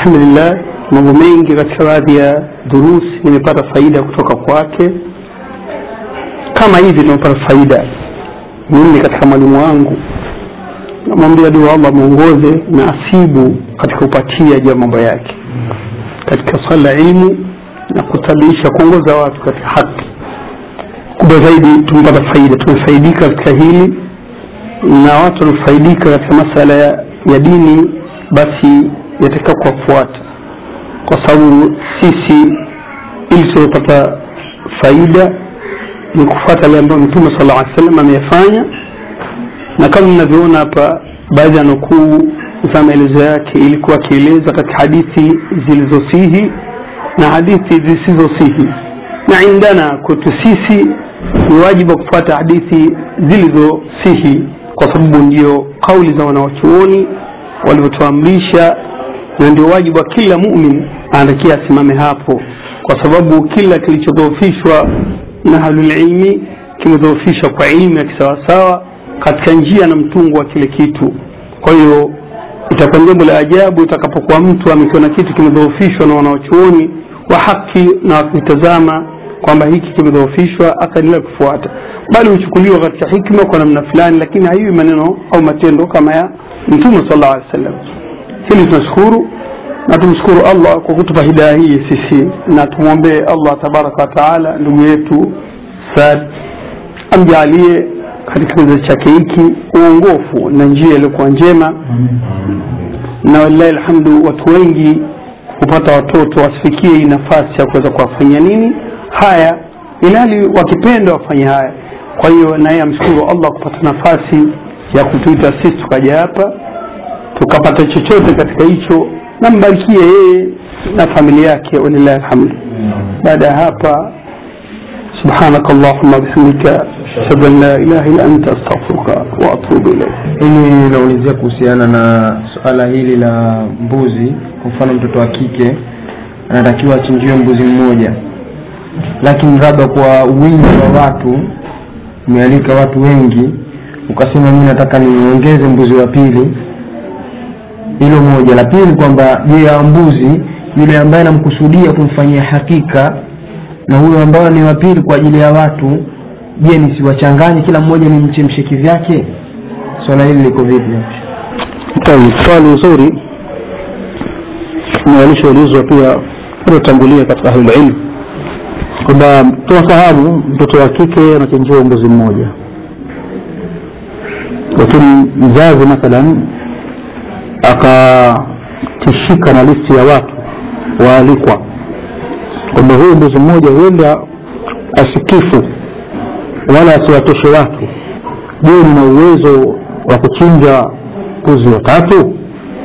alhamdulillah mambo mengi katika baadhi ya durusi nimepata faida kutoka kwake kama hivi tumepata faida mimi katika mwalimu wangu namwambia dua allah mwongoze na asibu katika upatia juu ya mambo yake katika swala la ilmu na kutabiisha kuongoza watu katika haki kubwa zaidi tumepata faida tumefaidika katika hili na watu wanafaidika katika masala ya, ya dini basi yatakiwa kuwafuata kwa sababu sisi ili tuwepata faida ni kufuata yale ambayo mtume sala llaw salam ameyafanya na kama mnavyoona hapa baadhi ya nukuu za maelezo yake ilikuwa akieleza katika hadithi zilizosihi na hadithi zisizosihi na indana kwetu sisi ni wajibu wa kufuata hadithi zilizosihi kwa sababu ndio kauli za wanawachuoni walivyotuamrisha na ndio wajibu wa kila mumin anatakia asimame hapo kwa sababu kila kilichodhoofishwa na ahlulilmi kimedhoofishwa kwa ilmu ya kisawasawa katika njia na mtungo wa kile kitu kwa hiyo itakuwa jambo la ajabu itakapokuwa mtu amekiona kitu kimedhoofishwa na wanawachuoni wa haki na wakitazama kwamba hiki kimedhoofishwa akaendelea kufuata bali huchukuliwa katika hikma kwa namna fulani lakini haiwi maneno au matendo kama ya mtume sal llahu alehi wa sallam hili tunashukuru na tumshukuru allah kwa kutupa hidaya hii sisi na tumwombee allah tabaraka wataala ndugu yetu sad amjaalie katika kizazi chake hiki uongofu na njia iliyokuwa njema na walilahi alhamdu watu wengi kupata watoto wasifikie hii nafasi ya kuweza kuwafanyia nini haya ilhali wakipenda wafanye haya kwa hiyo naye amshukuru allah kupata nafasi ya kutuita sisi tukaja hapa tukapata chochote katika hicho na mbarikie yeye na familia yake walilahi alhamdu baada ya hapa سبحانك اللهم وبحمدك أشهد أن لا إله إلا أنت أستغفرك وأتوب إليك hili naulizia kuhusiana na suala hili la mbuzi kwa mfano mtoto wa kike anatakiwa achinjiwe mbuzi mmoja lakini labda kwa wingi wa watu umealika watu wengi ukasema mi nataka niongeze mbuzi wa pili hilo moja la pili kwamba je ya mbuzi yule ambaye namkusudia kumfanyia hakika na huyo ambayo ni wa pili kwa ajili ya watu je nisiwachanganye kila mmoja ni mchemshe kivyake swala hili liko vipi طيب swali zuri na walishoulizwa pia waliotangulia katika ahlulilmu kwamba tunafahamu mtoto wa kike anachenjiwa mbuzi mmoja lakini mzazi mathalan akatishika na listi ya watu waalikwa kwamba huyu mbuzi mmoja huenda asikifu wala asiwatoshe watu je nina uwezo wa kuchinja mbuzi watatu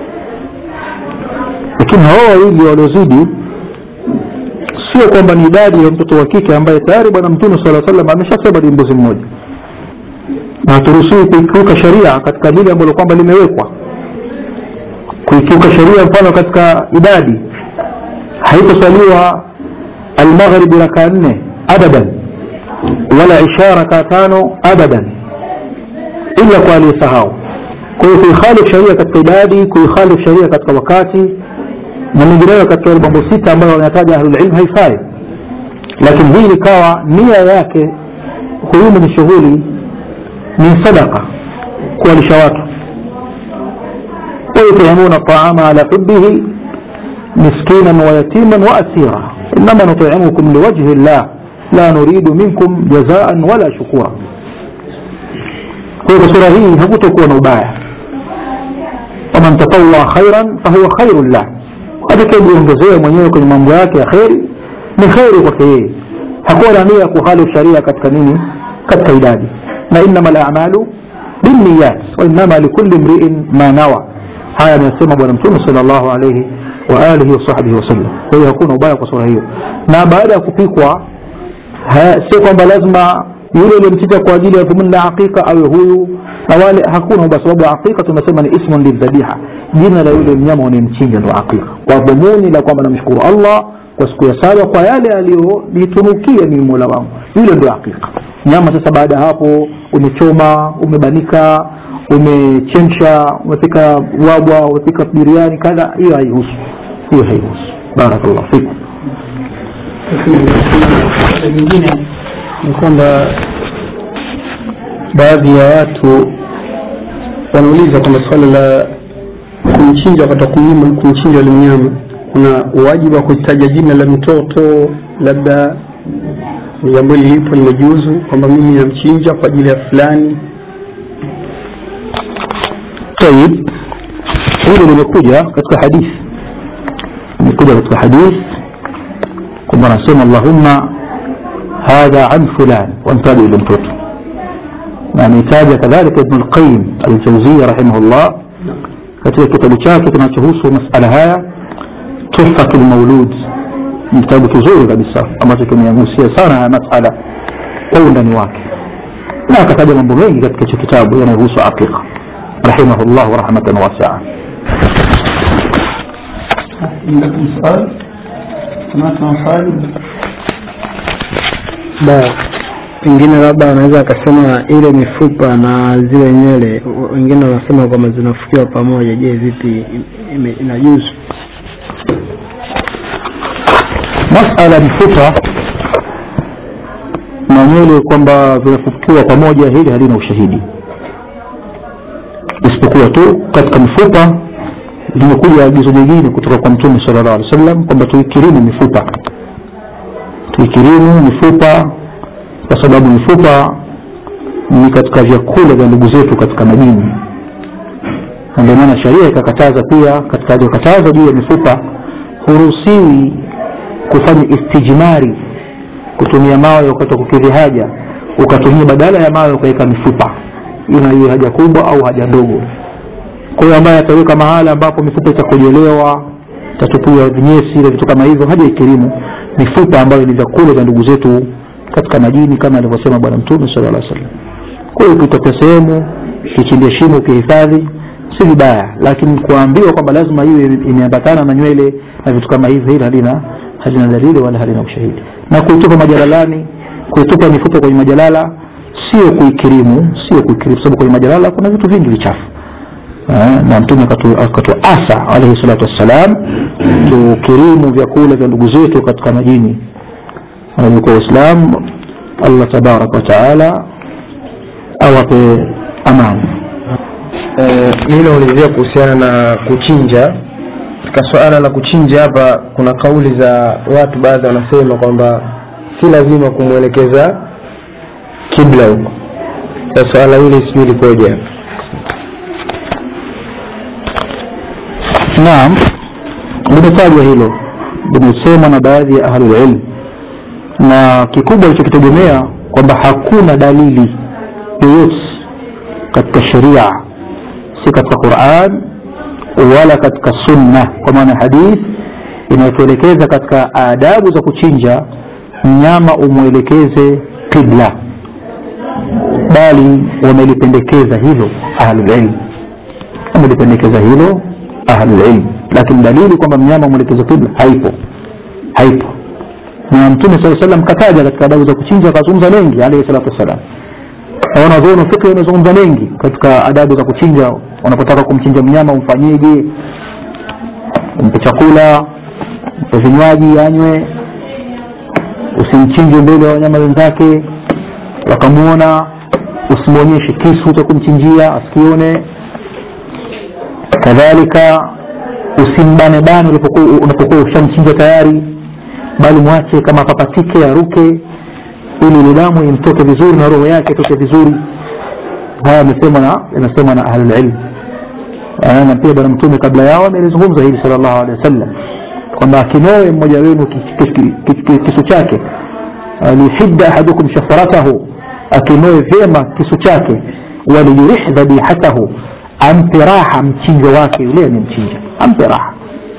lakini hao wawili waliozidi sio kwamba ni idadi ya mtoto wa kike ambaye tayari bwana mtume sala salam ameshasema ni mbuzi mmoja na haturuhusiwi kuikiuka sheria katika lile ambalo kwamba limewekwa kuikiuka sheria mfano katika idadi haitosaliwa almaghribi raka nne abadan wala isha raka tano abadan ila kwa aliyesahau kwa hiyo kuikhalifu sheria katika idadi kuikhalifu sheria katika wakati na mengineyo katika yale mambo sita ambayo wanataja ahlulilmu haifai lakini hii ikawa nia yake huyu mwenye shughuli ni sadaka kuwalisha watu ويطعمون الطعام على حبه مسكينا ويتيما واسيرا انما نطعمكم لوجه الله لا نريد منكم جزاء ولا شكورا kwa sura hii hakutokuwa na ubaya waman tatawaa khairan fahuwa khairun lah atakayejiongezea mwenyewe kwenye mambo yake ya kheri ni kheri kwake yeye hakuwa na nia ya kuhalifu sharia katika nini katika idadi na innama lamalu binniyat wainama likuli mriin ma nawa haya amesema bwana mtume sal llahu alaihi waalihi wasahbihi wasallam kwa hiyo hakuna ubaya kwa sura hiyo na baada ya kupikwa sio kwamba lazima yule uliyemchinja kwa ajili ya dhumuni la aqiqa awe huyu na wale hakuna kwa sababu aqiqa tumesema ni ismun lildhabiha jina la yule mnyama unayemchinja ndo aqiqa kwa dhumuni la kwamba namshukuru allah kwa siku ya saba kwa yale aliyonitunukia mimi mola wangu yule ndio aqiqa nyama sasa baada ya hapo umechoma umebanika umechemsha umepika wabwa umepika biriani kadha hiyo haihusu hiyo hairuhusu barakallah fikum Swali lingine ni kwamba baadhi ya watu wanauliza kwamba swala la kumchinja wakati wa kumnyima kumchinja yule mnyama kuna wajibu wa kutaja jina la mtoto labda ni jambo hili lipo limejuzu kwamba mimi namchinja kwa ajili ya fulani طيب hilo limekuja katika hadithi limekuja katika hadithi kwamba anasema allahumma hadha an fulan wamtaja yule mtoto na ametaja kadhalika ibn lqayim aljauzia rahimahullah katika kitabu chake kinachohusu masala haya tuhfatu lmaulud ni kitabu kizuri kabisa ambacho kimeagusia sana haya masala kwa undani wake na akataja mambo mengi katika hicho kitabu yanayohusu aqiqa rahimahullah rahmatan wasia عندكم سؤال سمعتم سؤال da pengine labda anaweza akasema ile mifupa na zile nywele w- wengine wanasema kwamba zinafukiwa pamoja je vipi ime- inajuzu masala ya mifupa na nywele kwamba vinafukiwa pamoja hili halina ushahidi isipokuwa tu katika mifupa limekuja agizo jingine kutoka kwa mtume sala llahu alih wa sallam kwamba tuikirimu mifupa tuikirimu mifupa kwa sababu mifupa ni katika vyakula vya ndugu zetu katika majini na ndio maana sharia ikakataza pia katika aliyokataza juu ya mifupa huruhusiwi kufanya istijmari kutumia mawe wakati wa kukidhi haja ukatumia badala ya mawe ukaweka mifupa ina hiyo haja kubwa au haja ndogo kwa hiyo ambaye ataweka mahala ambapo mifupa itakojelewa tatupiwa vinyesi na vitu kama hivyo haja ikirimu mifupa ambayo ni vyakula vya ndugu zetu katika majini kama alivyosema bwana mtume sala llah sallam kwa hiyo ukitokea sehemu ukichimbia shimo ukihifadhi si vibaya lakini kuambiwa kwamba lazima iwe imeambatana na nywele na vitu kama hivyo hili halina halina dalili wala halina ushahidi na kuitupa majalalani kuitupa mifupa kwenye majalala sio kuikirimu sio kuikirimu sababu kwenye majalala kuna vitu vingi vichafu Eh, na mtume akatu- akatuasa alaihi salatu wassalam tukirimu vyakula vya ndugu zetu katika majini wanavyokuwa waislamu allah tabaraka wataala awape amani Eh, mi naulizia kuhusiana na kuchinja katika suala la kuchinja hapa kuna kauli za watu baadhi wanasema kwamba si lazima kumwelekeza kibla huko sa suala hili sijui likoje hapa naam limetajwa hilo limesemwa na baadhi ya ahlulilm na kikubwa ilichokitegemea kwamba hakuna dalili yoyote katika sheria si katika quran wala katika sunna kwa maana hadith inayotuelekeza katika adabu za kuchinja mnyama umwelekeze qibla bali wamelipendekeza hilo ahlulilm wamelipendekeza hilo ahlulilm lakini dalili kwamba mnyama umwelekeze qibla haipo haipo na mtume saa salam kataja katika adabu za kuchinja akazungumza mengi alaihi salatu wassalam na wanazuoni wa fikri wamezungumza mengi katika adabu za kuchinja unapotaka kumchinja mnyama umfanyeje umpe chakula mpe vinywaji anywe usimchinje mbele ya wanyama wenzake wakamwona usimwonyeshe kisu cha kumchinjia asikione kadhalika usimbanebane ulipokuwa unapokuwa ushamchinja tayari bali mwache kama papatike aruke ili ile damu imtoke vizuri na roho yake itoke vizuri haya yamesemwa na yamesemwa na ahlulilm Eh, na pia bwana mtume kabla yao amelizungumza hili salllahu alehi wasallam kwamba akinoe mmoja wenu ki- ki- ki- ki- ki- kisu chake liyuhidda ahadukum shafaratahu akinoe vyema kisu chake waliyurih dhabihatahu ampe raha mchinjo wake yule amemchinja ampe raha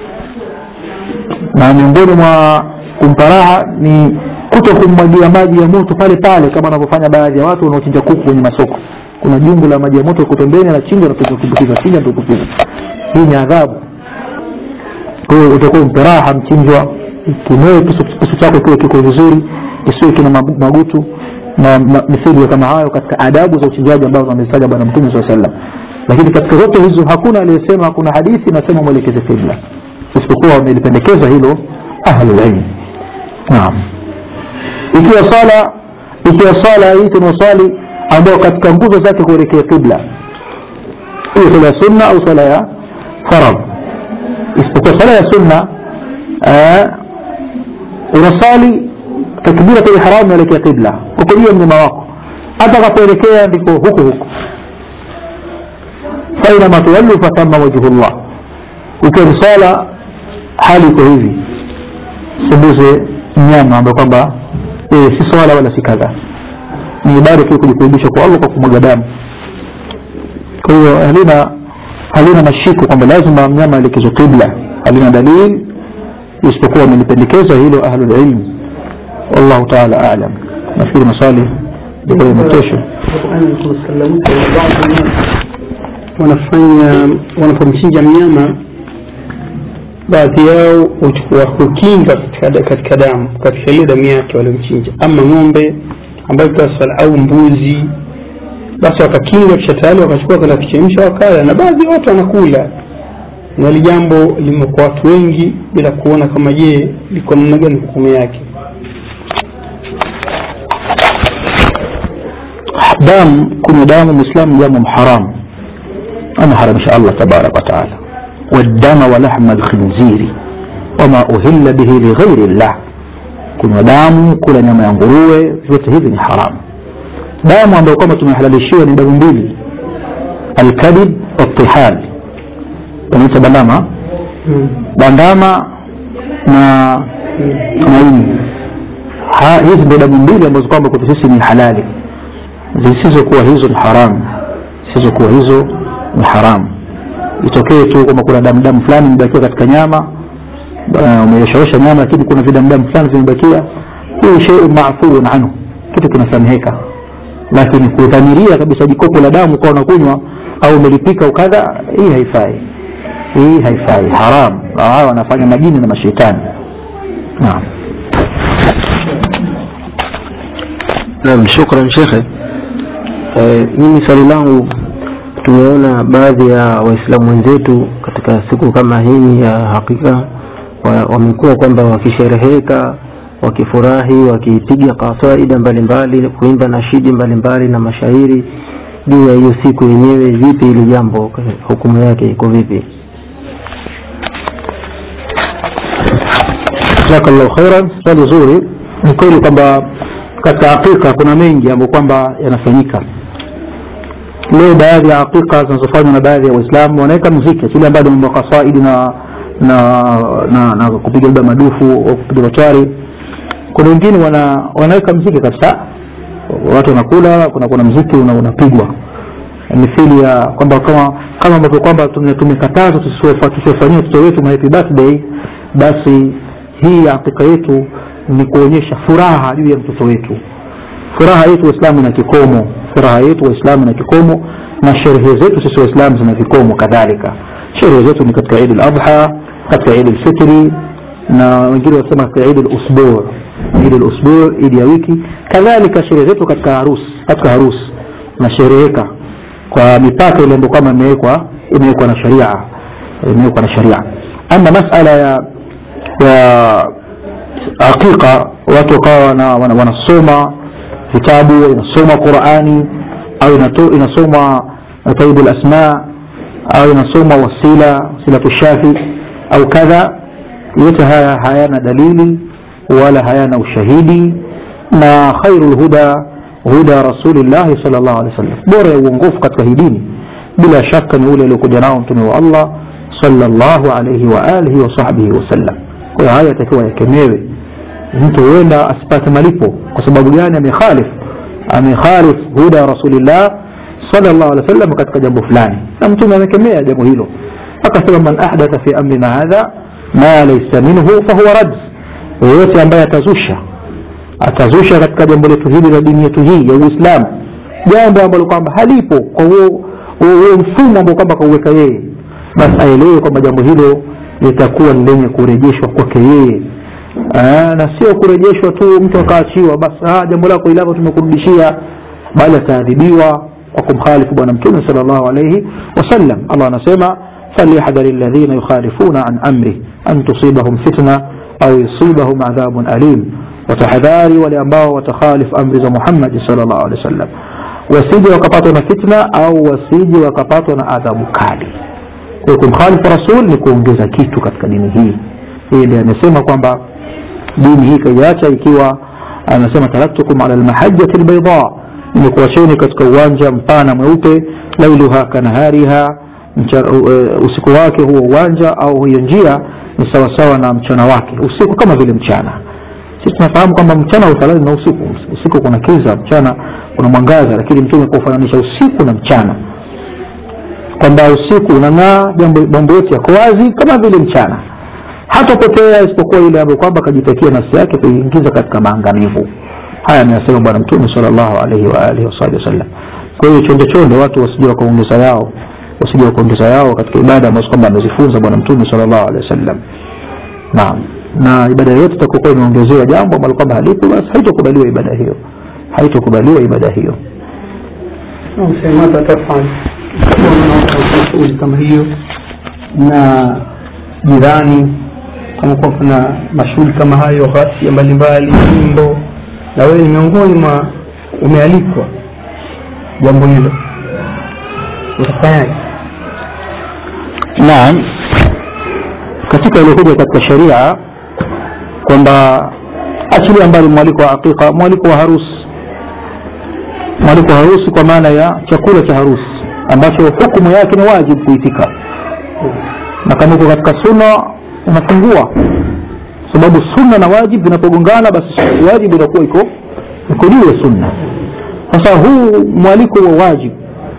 na miongoni mwa kumpa raha ni kuto kummwagia maji ya moto pale pale kama wanavyofanya baadhi ya watu wanaochinja kuku kwenye masoko kuna jungu la maji ya moto liko pembeni anachinja natumbukiza chinja tukupiza hii ni adhabu kwa hiyo utakuwa umpe raha mchinjwa kimoe kisu kisu chako kiwe kiko vizuri kisiwe kina magu- magutu na ma- mithili ya kama hayo katika adabu za uchinjaji ambazo amezitaja bwana mtume saa sallam lakini katika zote hizo hakuna aliyesema kuna hadithi inasema mwelekeze kibla isipokuwa isipokuwa wamelipendekeza hilo ahlulilmi naam ikiwa sala ikiwa sala hii tunaosali ambayo katika nguzo zake kuelekea qibla hiyo sala ya sunna au sala ya farad isipokuwa sala ya sunna unasali takbiratul ihram unaelekea qibla uko juu ya mnyama wako hata kapoelekea ndiko huko huko fainama tuwallu fatama wajhullah ukiwa ni sala hali iko hivi sembuze mnyama ambayo kwamba si swala wala si kadha ni ibada tu kujikurubisha kwa allah kwa kumwaga damu kwa hiyo halina halina mashiko kwamba lazima mnyama aelekezwe qibla halina dalili isipokuwa wamelipendekeza hilo ahlulilmi wallahu taala alam nafikiri maswali ndio kesho wanafanya wanapomchinja mnyama baadhi yao huchukua hukinga katika, katika damu katika ile damu yake waliomchinja ama ng'ombe ambayo tasala au mbuzi basi wakakinga kisha tayari wakachukua kwenda kuchemsha wakala na baadhi ya watu wanakula na hili jambo limekuwa watu wengi bila kuona kama je liko namna gani hukumu yake damu kunywa damu mwislamu jambo haramu ameharamisha allah tabaraka wataala والدم ولحم الخنزير وما أهل به لغير الله kunywa damu kula nyama ya nguruwe vyote hivi ni haramu damu ambayo kwamba tumehalalishiwa ni damu mbili alkadib watihal wanaita bandama bandama na maini hizi ndio damu mbili ambazo kwamba kwetu sisi ni halali zisizokuwa hizo ni haramu zisizokuwa hizo ni haramu itokee tu kwamba kuna damu damu fulani imebakia katika nyama umeoshaosha nyama lakini kuna vidamudamu fulani vimebakia hii sheiun mafuun anhu kitu kinasameheka lakini kudhamiria kabisa jikopo la damu ukawa unakunywa au umelipika ukadha hii haifai hii haifai haram hawa wanafanya majini na mashetani naam naam shukran shekhe e, mimi swali langu tumeona baadhi ya waislamu wenzetu katika siku kama hii ya hakika wamekuwa kwamba wakishereheka wakifurahi wakipiga kasaida mbalimbali kuimba nashidi mbalimbali na mashairi juu ya hiyo siku yenyewe vipi hili jambo hukumu yake iko vipi jazakallahu khairan swali zuri ni kweli kwamba katika hakika kuna mengi ambayo kwamba yanafanyika leo baadhi ya hakika zinazofanywa na baadhi ya waislamu wanaweka muziki kile ambayo ni mambo kasaidi na na na, na kupiga labda madufu au kupiga matwari kuna wengine wana, wanaweka mziki kabisa watu wanakula kuna kuna mziki unapigwa una mithili ya kwamba kama kama ambavyo kwamba tumekatazwa tusiwafanyia watoto wetu happy birthday basi hii hakika yetu ni kuonyesha furaha juu ya mtoto wetu furaha yetu waislamu ina kikomo furaha yetu waislamu ina kikomo na sherehe zetu sisi waislamu zina vikomo kadhalika sherehe zetu ni katika idi ladha katika idi lfitri na wengine wanasema katika idi lusbuu idi lusbuu idi ya wiki kadhalika sherehe zetu katika harusi katika harusi nashereheka kwa mipaka ile ambayo kama imewekwa imewekwa na sharia imewekwa na sharia ama masala ya ya hakika watu wakawa wana, wana, wanasoma vitabu inasoma qurani au inato, inasoma taibu lasma au inasoma wasila silatu shafi au kadha yote haya hayana dalili wala hayana ushahidi na khairu lhuda huda rasulillahi sal llahu alehi wasallam bora ya uongofu katika hii dini bila shaka ni ule aliokuja nao mtume wa allah salllahu alaihi waalihi wasahbihi wasallam kwa hiyo haya yatakiwa yakemewe mtu huenda asipate malipo kwa sababu gani amekhalif amekhalif huda rasulillah sallallahu alaihi wasallam katika jambo fulani na mtume amekemea jambo hilo akasema man ahdatha fi amrina hadha ma laysa minhu fahuwa rad yeyote ambaye atazusha atazusha katika jambo letu hili la dini yetu hii ya uislamu jambo ambalo kwamba halipo kwa huo mfumo ambao kwamba kauweka yeye basi aelewe kwamba jambo hilo litakuwa ni lenye kurejeshwa kwake yeye na sio kurejeshwa tu mtu akaachiwa basi jambo lako ilavo tumekurudishia bali ataadhibiwa kwa kumkhalifu bwana mtume salllahu alaihi wasallam allah anasema فليحذر الذين يخالفون عن أمره أن تصيبهم فتنة أو يصيبهم عذاب أليم وتحذاري ولأنباء وتخالف أمر محمد صلى الله عليه وسلم wasije wakapatwa na fitna au wasije wakapatwa na adhabu kali kwa kumkhalifu rasul ni kuongeza kitu katika dini hii hii ndiye amesema kwamba dini hii kaiacha ikiwa anasema taraktukum ala lmahajati lbaida nimekuacheni katika uwanja mpana mweupe lailuha kanahariha usiku wake huo uwanja au hiyo njia ni sawasawa na mchana wake usiku kama vile mchana sisi tunafahamu kwamba mchana haufanani na usiku usiku kuna kiza mchana kuna mwangaza lakini mtume kufananisha usiku na mchana kwamba usiku unang'aa mambo yote yako wazi kama vile mchana hatapotea isipokuwa yule ambaye kwamba akajitakia nafsi yake kuiingiza katika maangamivu haya ameyasema bwana mtume salllahu alaihi waalihi wasabi wasallam kwa hiyo chonde chonde watu wasije wakaongeza yao wasije wakaongeza yao katika ibada ambazo kwamba amezifunza bwana mtume salllahu alehi wasallam naam na ibada yoyote itakokuwa imeongezewa jambo ambalo kwamba halipo basi haitokubaliwa ibada hiyo haitokubaliwa ibada hiyo msemaza tafanya shughuli kama hiyo na jirani kama kuwa kuna mashughuli kama hayo ghasia mbalimbali nyimbo na wewe ni miongoni mwa umealikwa jambo hilo utafanyaje naam katika iliokuja katika sheria kwamba achilia mbali mwaliko wa aqiqa mwaliko wa harusi mwaliko wa harusi kwa maana ya chakula cha harusi ambacho hukumu yake ni wajibu kuitika na kama uko katika sunna unafungua sababu sunna na wajibu vinapogongana basi wajibu inakuwa iko iko juu ya sunna sasa huu mwaliko wa wajibu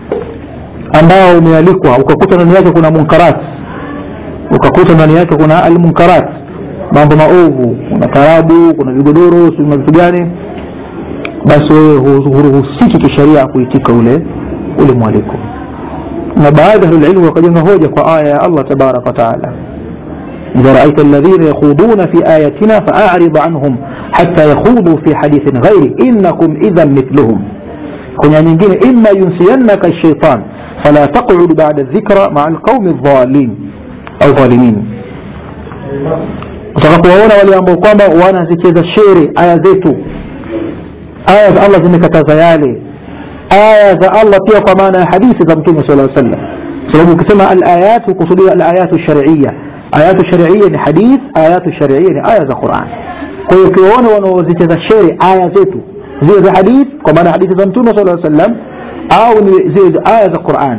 ambao umealikwa ukakuta ndani yake kuna munkarat ukakuta ndani yake kuna almunkarat mambo maovu kuna tarabu kuna vigodoro kuna vitu gani basi wewe huruhusiki kisheria kuitika ule ule mwaliko na baadhi ya ahlulilmu wakajenga hoja kwa aya ya allah tabaraka wataala إذا رأيت الذين يخوضون في آياتنا فأعرض عنهم حتى يخوضوا في حديث غيره إنكم إذا مثلهم كنا nyingine إما ينسينك الشيطان فلا تقعد بعد الذكرى مع القوم الضالين أو ظالمين utakapowaona wale ambao kwamba wanazicheza shere aya zetu aya za allah zimekataza yale aya za allah pia kwa maana ya hadithi za mtume sala aa sallam sababu ukisema alayat hukusudia alayatu sharia ayatu sharia ni hadith ayatu sharia ni aya za quran kwa hiyo ukiwaona wanaozicheza shere aya zetu zile za hadith kwa maana hadithi za mtume sala sallam au ni zile aya za quran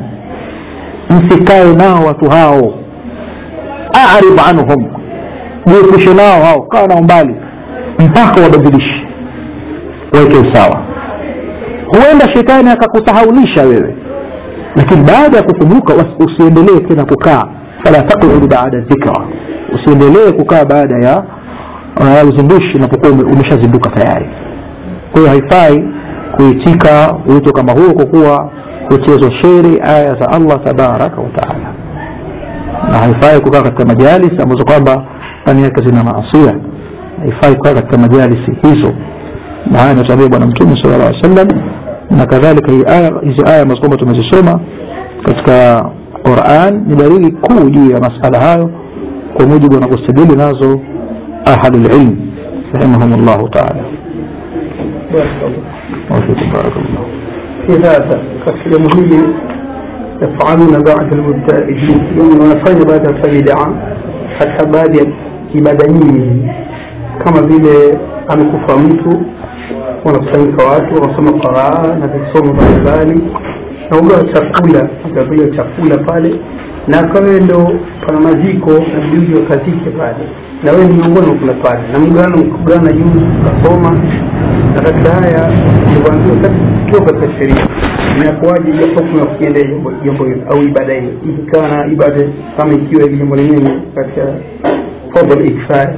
msikae nao watu hao arid anhum jiepushe nao hao kaa nao mbali mpaka wabadilishe waweke usawa huenda shetani akakusahaulisha wewe lakini baada ya kukumbuka usiendelee tena kukaa fala taqudu baada dhikra usiendelee kukaa baada ya uh, uzindushi unapokuwa umeshazinduka tayari kwa hiyo haifai kuitika wito kama huo kwa kuwa huchezwa sheri aya za allah tabaraka wataala na haifai kukaa katika majalis ambazo kwamba ndani yake zina maasia haifai kukaa katika majalisi hizo na haya ametuambia bwana mtume sala llah alih sallam na kadhalika hizi aya hizi aya ambazo kwamba tumezisoma katika quran ni dalili kuu juu ya masala hayo kwa mujibu wanavyostadili nazo ahlulilm rahimahum llahu taala wafikum barakallah في هذا كاليوم hili يفعلون بعد المبتدئين يوم wanafanya baada ya faida katika baadhi ya ibada nyingi kama vile amekufa mtu wanakusanyika watu wanasoma qaraa na visomo mbalimbali na ugawa chakula agawiwa chakula pale na kawe ndo pana maziko na bibi wakazike pale na wewe ni miongoni mwa kula pale na mgano mkugana juu ukasoma na katika haya ilivyoambiwa kiwa katika sheria inakuwaje hiyo hukumu ya kukiendea jambo hilo au ibada hiyo ikikaa na ibada kama ikiwa hili jambo lenyewe katika fadhal ikfaya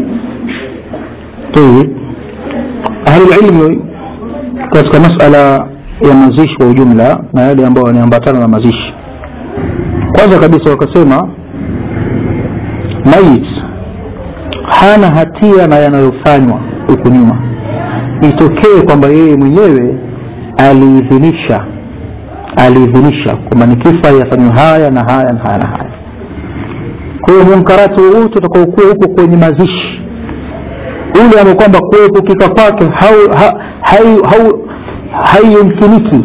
طيب أهل العلم katika masala ya mazishi kwa ujumla na yale ambayo yanaambatana na mazishi kwanza kabisa wakasema mayit hana hatia na yanayofanywa huku nyuma itokee kwamba yeye mwenyewe aliidhinisha aliidhinisha kwamba nikifa yafanywa haya na haya na haya na haya kwa hiyo munkarati wowote utakaokuwa huko kwenye mazishi ule ambao kwamba kuepukika kwake haiyumkiniki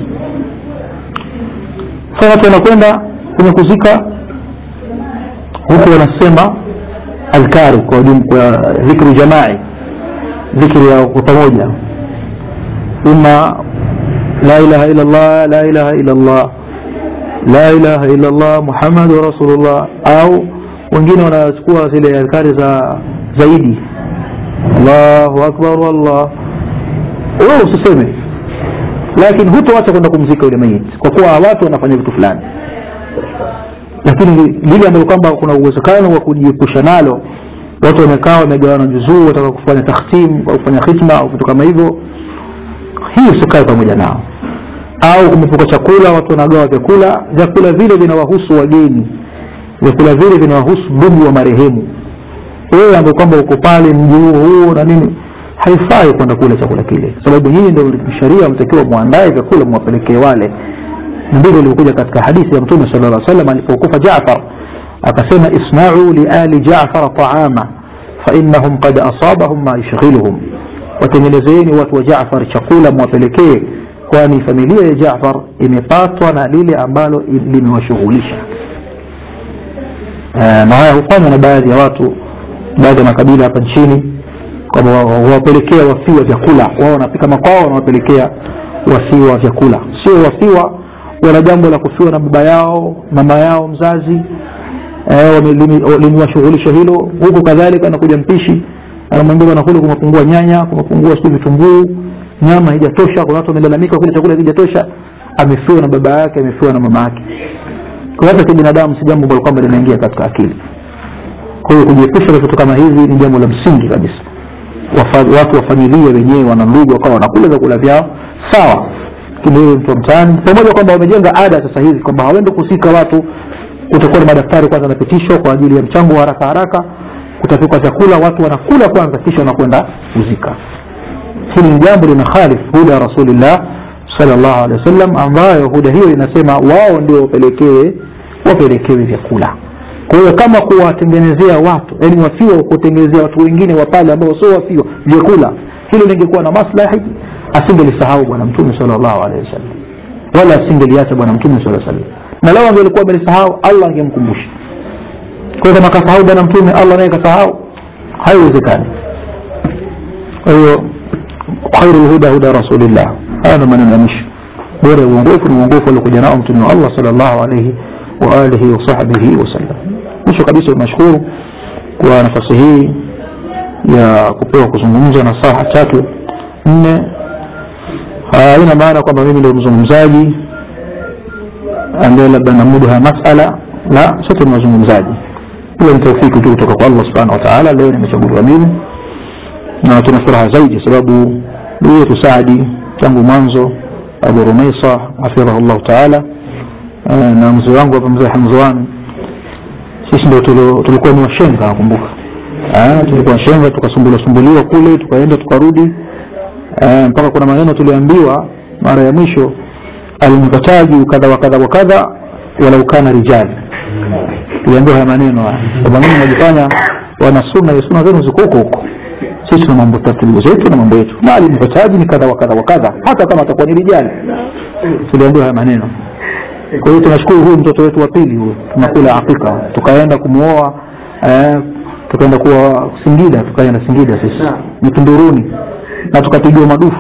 sasa watu wanakwenda kwenye kuzika huku wanasema adhkari kwa, kwa dhikri jamai dhikri ya kwa pamoja ima la ilaha illa Allah la ilaha illa Allah la ilaha illa Allah Muhammadu rasulullah au wengine wanachukua zile adhkari za zaidi Allahu akbar wallah wewe usiseme lakini hutoacha kwenda kumzika yule mayiti kwa kuwa watu wanafanya vitu fulani lakini lile ambalo kwamba kuna uwezekano wa kujiepusha nalo watu wamekaa wamegawana juzuu wataka kufanya takhtim au kufanya khitma au vitu kama hivyo hii usikae pamoja nao au kumepuka chakula watu wanagawa vyakula vyakula vile vinawahusu wageni vyakula vile vinawahusu ndugu wa marehemu wewe ambaye kwamba uko pale mji huo huo na nini haifai kwenda kula chakula kile sababu nyinyi ndio sheria mtakiwa muandae vyakula mwapelekee wale ndivyo ilivyokuja katika hadithi ya mtume sala llah salam alipokufa jafar akasema isnau liali jafar taama fainnahum qad asabahum ma yushghiluhum watengenezeeni watu wa jafar chakula mwapelekee kwani familia ya jafar imepatwa na lile ambalo limewashughulisha na haya hufanywa na baadhi ya watu baadhi ya makabila hapa nchini kwamba wawapelekea wafiwa vyakula wao wanapika makwao wanawapelekea wafiwa vyakula sio wafiwa wana jambo la kufiwa na baba yao mama yao mzazi eh, limewashughulisha hilo huku kadhalika anakuja mpishi anamwambia bwana kule kumepungua nyanya kumepungua sijui vitunguu nyama haijatosha kuna watu wamelalamika kule chakula hakijatosha amefiwa na baba yake amefiwa na mama yake kwa hata kibinadamu si jambo ambalo kwamba linaingia katika akili kwa hiyo kujiepusha na vitu kama hivi ni jambo la msingi kabisa watu wa familia wenyewe wana ndugu wakawa wanakula vyakula vyao sawa lakini wewe mtu wa mtaani pamoja kwamba wamejenga ada sasa hivi kwamba hawaende kusika watu kutakuwa na madaftari kwanza yanapitishwa kwa ajili ya mchango wa haraka haraka kutapikwa vyakula watu wanakula kwanza kisha wanakwenda kuzika hili ni jambo lina khalif huda ya rasulillah sallallahu alaihi wasallam ambayo huda hiyo inasema wao ndio wapelekee wapelekewe vyakula kwa hiyo kama kuwatengenezea watu yani wafiwa kutengenezea watu wengine wa pale ambao sio wafiwa vyakula hilo lingekuwa na maslahi asingelisahau bwana mtume sallallahu alaihi wasallam wala asingeliacha bwana mtume sallallahu alaihi wasallam na lao angelikuwa amelisahau Allah angemkumbusha kwa hiyo kama kasahau bwana mtume Allah naye kasahau haiwezekani kwa hiyo khairul huda huda rasulillah haya ndo maneno ya mwisho bora ya uongofu ni uongofu aliokuja nao mtume wa Allah sallallahu alaihi wa alihi wa sahbihi wasallam mwisho kabisa nashukuru kwa nafasi hii ya kupewa kuzungumza na saa tatu nne haina maana kwamba mimi ndio mzungumzaji ambaye labda namudu haya masala la sote ni wazungumzaji ila ni taufiki tu kutoka kwa Allah subhanahu wa ta'ala leo nimechaguliwa mimi na tuna furaha zaidi sababu ndugu yetu Saadi tangu mwanzo Abu Rumaisa hafidhahu Allah ta'ala na mzee wangu hapa mzee Hamzwan sisi ndio tulikuwa ni washenga nakumbuka tulikuwa washenga tukasumbuliwa sumbuliwa kule tukaenda tukarudi mpaka kuna maneno tuliambiwa mara ya mwisho almukataji kadha wa kadha wa kadha walau kana rijali tuliambiwa haya maneno haya kwamba mimi najifanya wana sunna ya sunna zenu ziko huko huko sisi tuna mambo taratibu zetu na mambo yetu na alimhitaji ni kadha wa kadha wa kadha hata kama atakuwa ni rijali tuliambiwa haya maneno kwa hiyo tunashukuru huyu mtoto wetu wa pili huyu tunakula hakika tukaenda kumuoa eh, tukaenda kuwa Singida tukaenda Singida sisi Mtunduruni na tukapigiwa madufu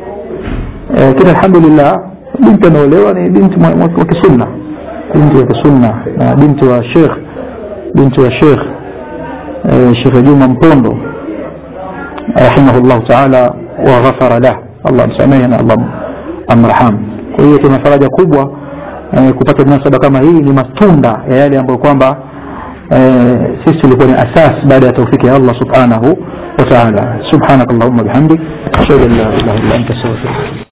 eh, kila alhamdulillah binti anaolewa ni binti wa kisunna binti wa kisunna na binti wa Sheikh binti wa Sheikh eh, Sheikh Juma Mpondo rahimahullah ta'ala wa ghafara lah Allah msamehe na Allah amraham kwa hiyo tuna faraja kubwa eh, kupata munasaba kama hii ni matunda ya yale ambayo kwamba eh, sisi tulikuwa ni asas baada ya taufiki ya Allah subhanahu wa ta'ala subhanakallahumma bihamdik ashhadu an la ilaha illa anta astaghfiruka